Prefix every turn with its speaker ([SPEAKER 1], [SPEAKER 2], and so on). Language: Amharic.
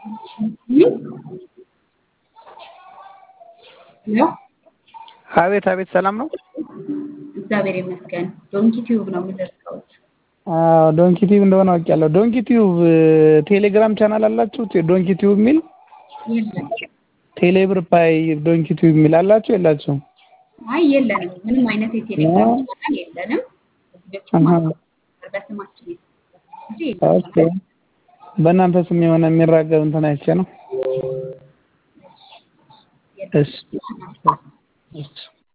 [SPEAKER 1] ሄሎ
[SPEAKER 2] አቤት አቤት፣ ሰላም ነው?
[SPEAKER 1] እግዚአብሔር ይመስገን። ዶንኪ ቲዩብ ነው የምደርሰውት።
[SPEAKER 2] አዎ ዶንኪ ቲዩብ እንደሆነ አውቄያለሁ። ዶንኪ ቲዩብ ቴሌግራም ቻናል አላችሁ? ዶንኪ ቲዩብ የሚል
[SPEAKER 1] የለም።
[SPEAKER 2] ቴሌብር ፓይ ዶንኪ ቲዩብ የሚል አላችሁ የላችሁም?
[SPEAKER 1] አይ የለንም። ምንም አይነት የቴሌግራም ቻናል የለንም። በፊት
[SPEAKER 2] አሃ።
[SPEAKER 1] በስማችን የተከፈተ እንጂ
[SPEAKER 2] ኦኬ። በእናንተ ስም የሆነ የሚራገብ እንትን አይቼ ነው።
[SPEAKER 1] የለም።
[SPEAKER 2] እሺ እሺ